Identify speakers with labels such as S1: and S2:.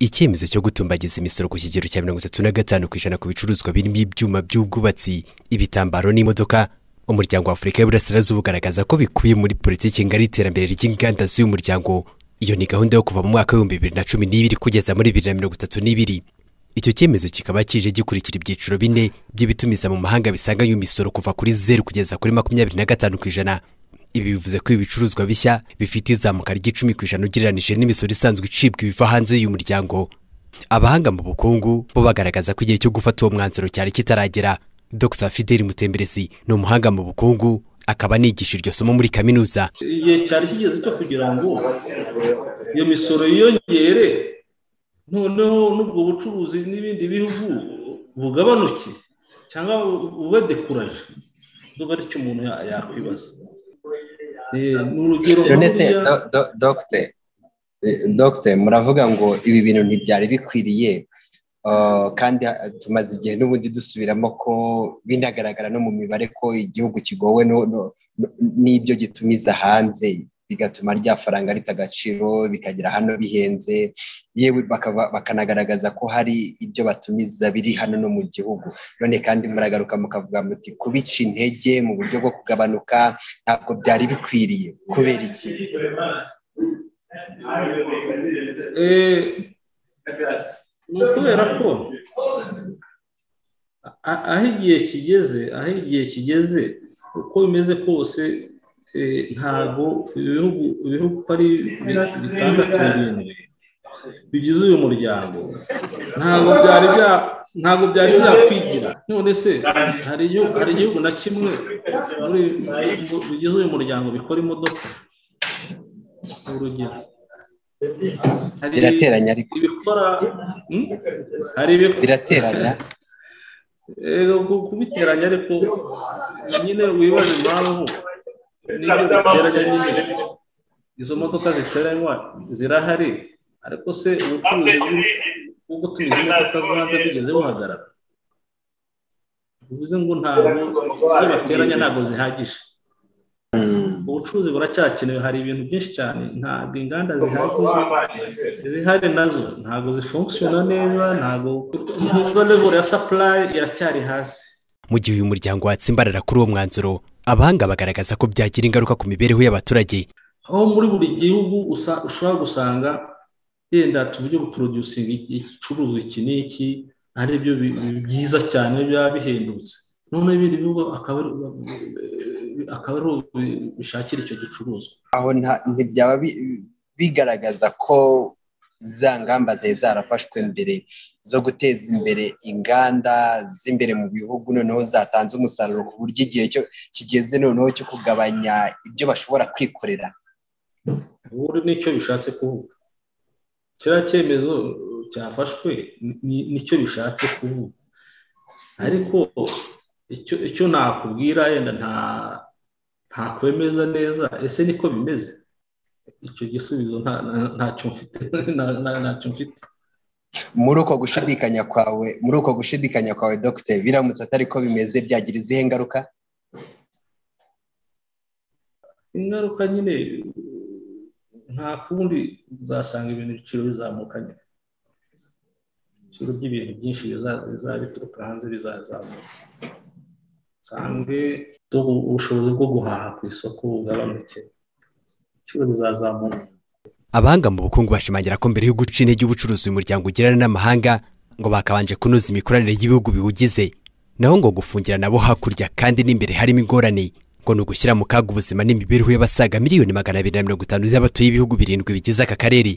S1: icyemezo cyo gutumbagiza imisoro ku kigero cya mirongo itatu na gatanu ku ijana ku bicuruzwa birimo ibyuma by'ubwubatsi ibitambaro n'imodoka umuryango wa afurika y'uburasirazuba ugaragaza ko bikubiye muri politiki ngari y'iterambere ry'inganda z'uyu muryango iyo ni gahunda yo kuva mu mwaka w'ibihumbi bibiri na cumi n'ibiri kugeza muri bibiri na mirongo itatu n'ibiri icyo cyemezo kikaba kije gikurikira ibyiciro bine by'ibitumiza mu mahanga bisanganywe imisoro kuva kuri zeru kugeza kuri makumyabiri na gatanu ku ijana ibi bivuze ko ibi bicuruzwa bishya bifite izamuka ry'icumi ku ijana ugereranije n'imisoro isanzwe icibwa ibiva hanze y'uyu muryango abahanga mu bukungu bo bagaragaza ko igihe cyo gufata uwo mwanzuro cyari kitaragera dr fideli mutemberesi ni umuhanga mu bukungu akaba anigisha iryo somo muri kaminuza
S2: igihe cyari kigeze cyo kugira ngo iyo misoro yiyongere noneho n'ubwo bucuruzi n'ibindi bihugu bugabanuke cyangwa bube dekuraje nubwo aricyo umuntu ya- yakwibaza Eh, ni urugero
S3: none se
S2: nk'uriya-
S3: do- do- dogite- eh, dogite muravuga ngo ibi bintu ntibyari bikwiriye Uh, kandi ah, tumaze igihe n'ubundi dusubiramo ko binagaragara no mu mibare ko igihugu kigowe no- no- no- n'ibyo gitumiza hanze bigatuma rya faranga rita agaciro bikagera hano bihenze yewe bakaba- bakanagaragaza ko hari ibyo batumiza biri hano no mu gihugu none kandi muragaruka mukavuga muti kubica intege mu buryo bwo kugabanuka ntabwo byari bikwiriye kubera iki
S2: Eh, ni ukubera ko a- aho igihe kigeze aho igihe kigeze uko bimeze kose eh, ntabwo ibihugu ibihugu uko ari bi- bitandatu birindwi bigize uyu muryango ntabwo byari bya ntabwo byari byakwigira none se hari igihugu hari igihugu na kimwe muri mu- bigize uyu muryango bikora imodoka ni urugero Hari-
S3: birateranya ariko
S2: ibikora Hmm? hari ibikora
S3: birateranya
S2: Eh, ku- kubiteranya ariko nyine wibaza impamvu n'ibyo biteranya nyine izo modoka ziteranywa zirahari ariko se ubucuruzi bw- bwo gutumiza imodoka zo hanze bigeze buhagarara bivuze ngo ntabwo ibyo bateranya ntabwo zihagije ubucuruzi buracyakenewe hari ibintu byinshi cyane ntabwo inganda zihagije izihari nazo ntabwo zifunkisiona neza ntabwo nubwo level ya supply iracyari hasi
S1: mu gihe uyu muryango watsimbarara kuri uwo mwanzuro abahanga bagaragaza ko byagira ingaruka ku mibereho y'abaturage
S2: aho muri buri gihugu usa- ushobora gusanga yenda tujye guproducinga igicuruzwa iki n'iki ari byo bi- bi- byiza cyane biba bihendutse none ibindi bihugu akaba ari- akaba ari uko bi- bishakira icyo gicuruzwa
S3: aho nta- ntibyaba bi- bigaragaza ko za ngamba zari zarafashwe mbere zo guteza imbere inganda z'imbere mu bihugu noneho zatanze umusaruro ku buryo igihe cyo- kigeze noneho cyo kugabanya ibyo bashobora kwikorera
S2: ubundi nicyo bishatse kuvuga kiriya cyemezo uh, cyafashwe ni- ni- nicyo bishatse kuvuga ariko icyo icyo nakubwira yenda nta ntakwemeza neza ese niko bimeze icyo gisubizo nta- nta- ntacyo mfite nta- nta- ntacyo mfite
S3: muri uko gushidikanya kwawe muri uko gushidikanya kwawe dogite biramutse atari ko bimeze byagira izihe ngaruka
S2: ingaruka nyine nta kundi uzasanga ibintu ibiciro bizamuka nyine ibiciro by'ibintu byinshi biza- bizaba bituruka hanze bizazamuka usange tu- ubushobozi bwo guhaha ku isoko bugabanuke ibiciro bizazamuka
S1: abahanga mu bukungu bashimangira ko mbere yo guca intege ubucuruzi uyu muryango ugirana n'amahanga ngo bakabanje kunoza imikoranire y'ibihugu biwugize naho ngo gufungira nabo hakurya kandi n'imbere harimo ingorane ngo ni ugushyira mu kaga ubuzima n'imibereho y'abasaga miliyoni magana abiri na mirongo itanu z'abatuye ibihugu birindwi bigize aka karere